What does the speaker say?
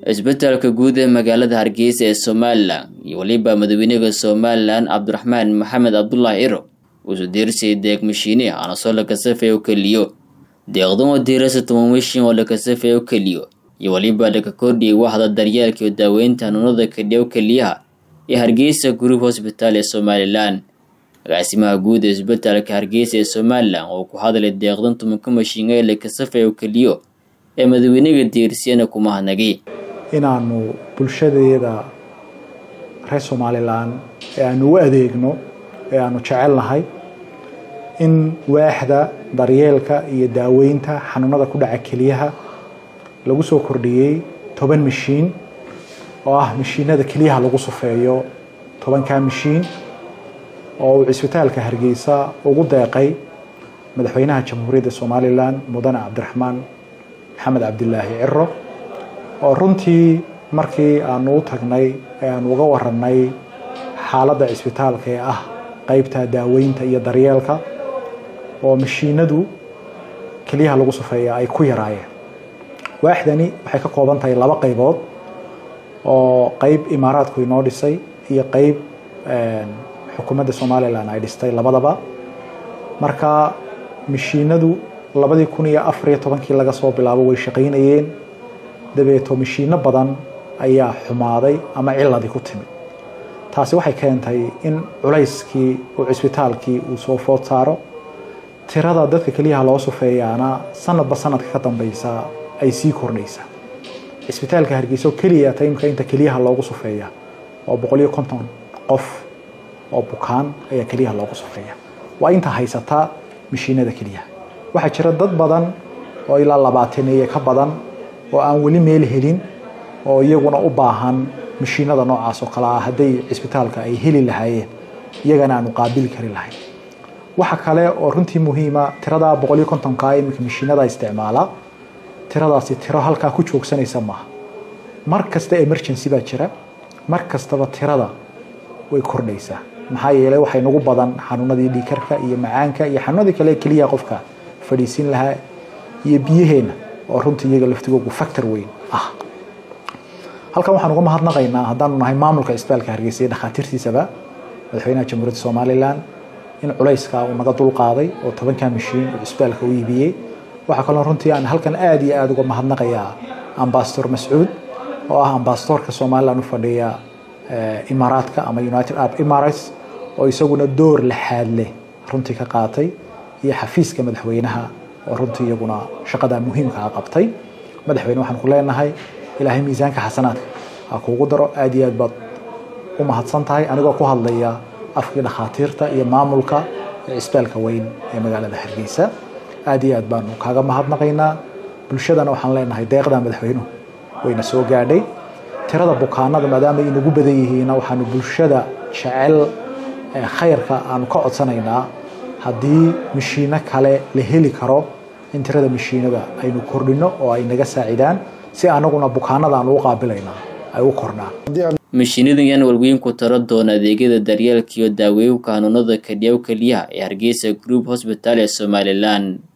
isbitaalka guud ee magaalada hargeysa ee somalilan iyo weliba madaxweynaha somalilan cabdiraxmaan maxamed cabdulaahi iro wuxuu diirsay deeq mashiine aanasoo lakasafay oo keliyo deeqdan oo diirasa toban mishin oo lakasafay oo keliyo iyo weliba laka kordhiyay waxda daryeelka iyo daaweynta hanuunada kadhiyow keliyaha ee hargeysa group hosbitaal ee somalilan agaasimaha guud ee isbitaalka hargeysa ee somalilan oo ku hadlay deeqdan tobanka mashiin ee lakasafay oo keliyo ee madaxweynaga diirsiyana kuma hadnagay inaanu bulshadeeda reer somalilan ee aanu u adeegno ee aanu jecelnahay in waaxda daryeelka iyo daaweynta xanuunada ku dhaca keliyaha lagu soo kordhiyey toban mashiin oo ah mashiinada keliyaha lagu sufeeyo tobankaa mashiin oo uu cisbitaalka hargeysa ugu deeqay madaxweynaha jamhuuriyadda somalilan mudane cabdiraxmaan maxamed cabdilaahi ciro oo runtii markii aanu u tagnay ee aanu uga warannay xaaladda cisbitaalka ee ah qeybta daaweynta iyo daryeelka oo mashiinadu keliyaha lagu sufeeya ay ku yaraayeen waaxdani waxay ka kooban tahay laba qaybood oo qeyb imaaraadku inoo dhisay iyo qeyb xukuumadda somalilan ay dhistay labadaba marka mashiinadu labadii kun iyo afariyo tobankii laga soo bilaabo way shaqaynayeen dabeeto mashiino badan ayaa xumaaday ama ciladii ku timid taasi waxay keentay in culayskii uu cisbitaalkii uu soo food saaro tirada dadka keliyaha loo sufeeyaana sanadba sanadka ka dambeysa ay sii kordhaysa cisbitaalka hargeysa oo keliya taymka inta keliyaha loogu sufeeya oo boqol iyo konton qof oo bukaan ayaa keliyaha loogu sufeeya waa inta haysataa mashiinada keliyaha waxaa jira dad badan oo ilaa labaataneeye ka badan oo aan weli meel helin oo iyaguna u baahan mashiinada noocaas oo kale ah hadday cisbitaalka ay heli lahaayeen iyagana aanu qaabili kari lahayn waxa kale oo runtii muhiima tirada boqol iyo kontonka iminka mashiinada isticmaala tiradaasi tiro halkaa ku joogsanaysa maaha mar kasta emergency baa jira mar kastaba tirada way kordhaysaa maxaa yeelay waxay nagu badan xanuunadii dhiikarka iyo macaanka iyo xanuunadii kale keliya qofka fadhiisin lahaa iyo biyaheenna oo runtii iyaga laftigoogu factor weyn ah halkan waxaan uga mahadnaqaynaa haddaanu nahay maamulka isbitaalka hargeysa iyo dhakhaatiirtiisaba madaxweynaha jamhuuriyadda somalilan in culayska uu naga dulqaaday oo tobankaa mashiin uu cisbitaalka u iibiyey waxaa kaloo runtii aan halkan aada iyo aada uga mahadnaqayaa ambasador mascuud oo ah ambasadorka somalilan u fadhiya imaaraadka ama united arab emirates oo isaguna door laxaad leh runtii ka qaatay iyo xafiiska madaxweynaha oo runtii iyaguna shaqada muhiimkaa qabtay madaxweyne waxaan ku leenahay ilaahay miisaanka xasanaadka ha kuugu daro aada iyo aad baad u mahadsan tahay anigoo ku hadlaya afkii dhakhaatiirta iyo maamulka cisbitaalka weyn ee magaalada hargeysa aada iyo aad baanu kaaga mahadnaqaynaa bulshadana waxaan leenahay deeqda madaxweynuhu wayna soo gaadhay tirada bukaanada maadaama inagu badan yihiina waxaanu bulshada jecel khayrka aanu ka codsanaynaa haddii mashiino kale la heli karo in tirada mashiinada aynu kordhino oo ay naga saacidaan si anaguna bukaanada aanu u qaabilayna ay u kordhaan mashiinadan yaan walweyn ku taro doona adeegyada daryeelka iyo daaweynka hanuunada kadhiyaw keliyaha ee hargeysa group hosbitaal ee somalilan